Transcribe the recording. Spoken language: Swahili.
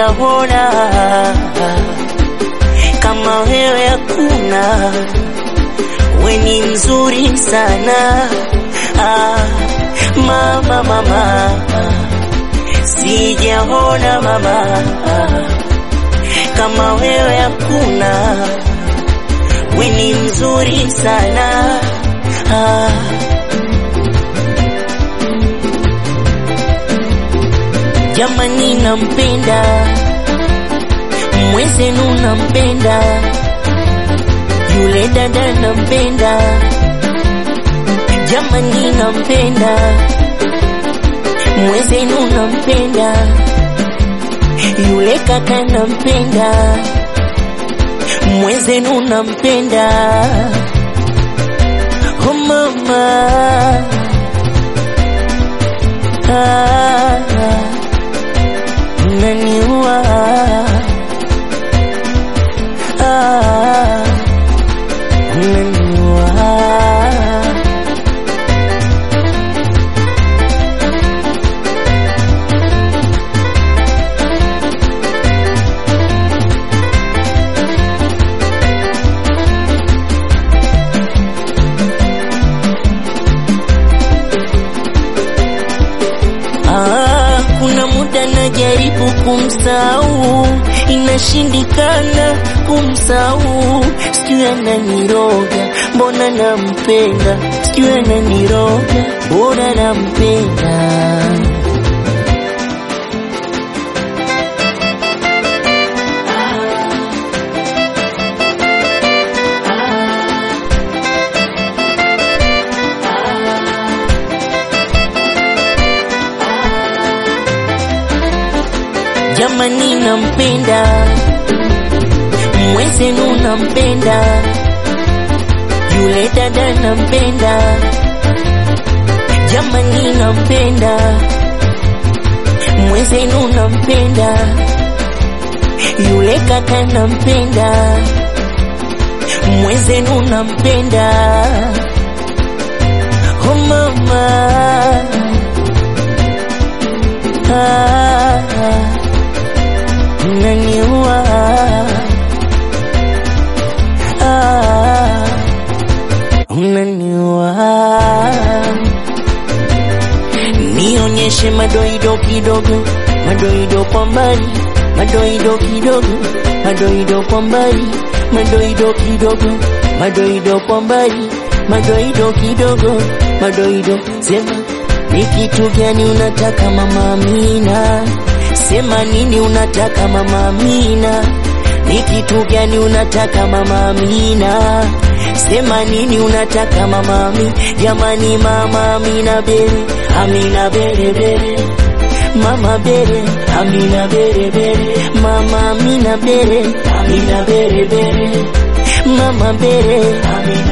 sijaona kama wewe hakuna, we ni mzuri sana ah, mama mama, sijaona mama kama wewe hakuna, we ni mzuri sana ah. Jamani, nampenda mwenzenu, nampenda yule dada, nampenda jamani, nampenda mwenzenu, nampenda yule kaka, nampenda mwenzenu, nampenda oh mama ah, ah. Unaniua ah, unaniua Ah, kuna muda najaribu kumsahau, inashindikana kumsahau. Sijui ananiroga, mbona nampenda, sijui ananiroga, mbona nampenda. Jamani, nampenda mwenzenu, nampenda yule dada, nampenda jamani, nampenda mwenzenu, nampenda yule kaka, nampenda mwenzenu, nampenda oh mama ah, ah. Unaniua ah, unaniua. Nionyeshe madoido kidogo, madoido kwa mbali, madoido kidogo, madoido kwa mbali, madoido kidogo, madoido kwa mbali, madoido kidogo, madoido. Sema ni kitu gani unataka mama Amina? Sema nini unataka mama Amina? Ni kitu gani unataka mama Amina? Sema nini unataka mama Amina? Jamani mama Amina bere, Amina bere bere. Mama bere, Amina bere bere. Mama Amina bere, Amina bere bere. Mama bere, Amina